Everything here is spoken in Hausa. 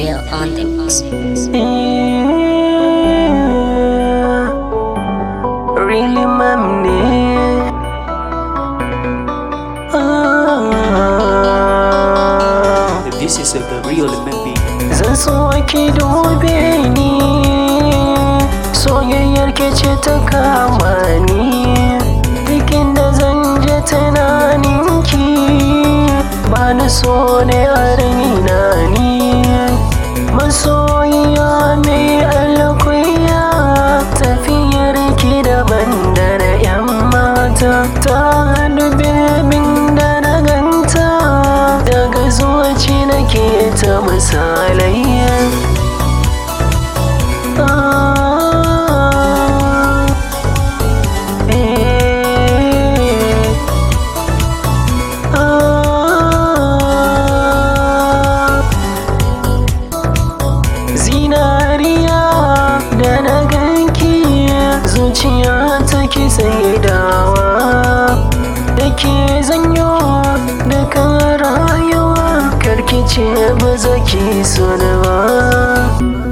Emil on the mix. Really mam ne Ah. This is a real maybe. Zan so ki dube ni Soyayyar ke ce ta kama ni Duk inda zan je tunanin ki Ba ni so ne a raina ni Masoyiya mai alkuya Tafiyar ki daban da na 'yan mata Ta dube min da na ganta Daga zuwaci nake ta misalai Ah, eh, ah. Zinariya da na ganki zuciya ta ki saidawa da ke zanyo da kan rayuwa karki ce ba za ki so da ba